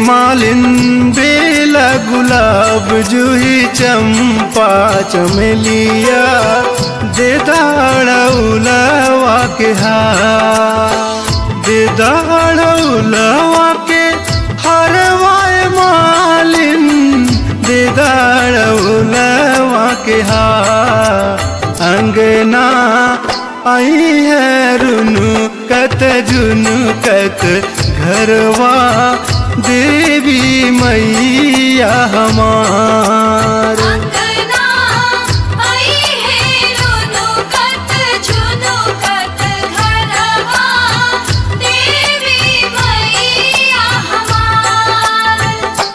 मालिन बेला गुलाब जूही चंपा चमेलिया दे दाड़ौलवा के हार दे दाड़ौलवा के हरवाए मालिन दे दाड़ौलवा के हार अंगना आई है रुनु कत जुनु कत घरवा देवी मैया हमार अंगना आई है रोनो कत झुनो कत घरवा देवी मैया हमार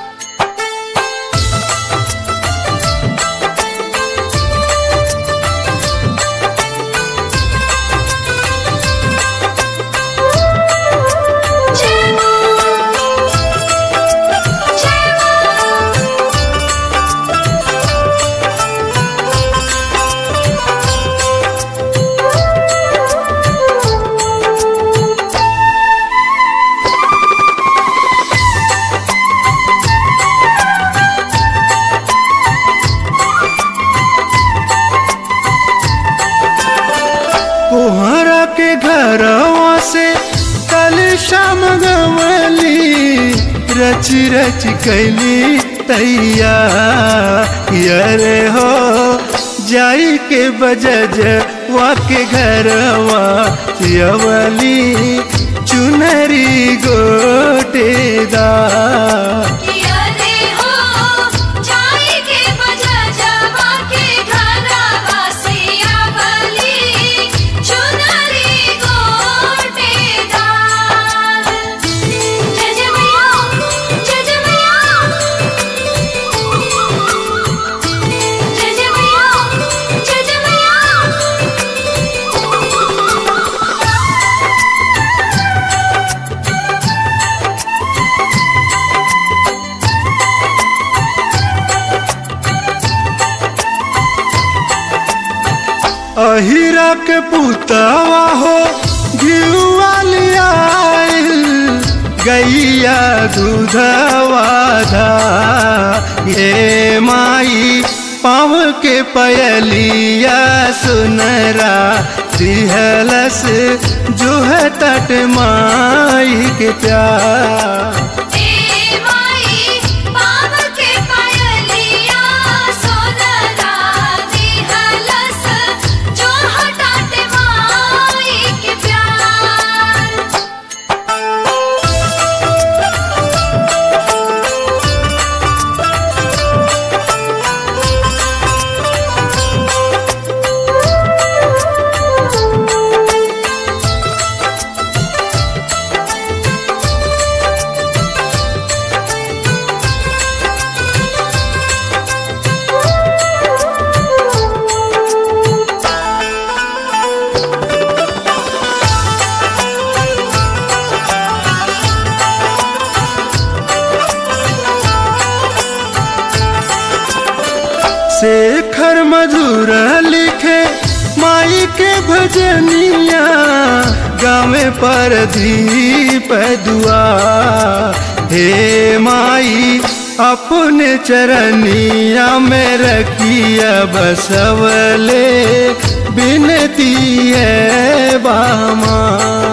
जय मां जय मां कोहरा के घरवा से कल शाम गवली रच रच कैली तैया यरे हो जाई के बजज वा के घरवा यवली चुनरी गोटेदा किया रे हो जाई के बजा जावा के घरवा से आवली चुनरी गोटेदार जय जय मैया जय जय मैया जय जय मैया जय जय मैया अहिरा के पुतवा हो घिउवालिया गैया दूधवा धा ये माई पाव के पयलिया सुनरा दिहलस जो है तट माई के प्यार ए माई पाव के पायलिया सोनरा दिहलस जो हटाते माई के प्यार शेखर मधुर लिखे माई के भजनिया गावे पर दीप दुआ हे माई अपने चरनिया में रखिया बसवले बिनती है बामा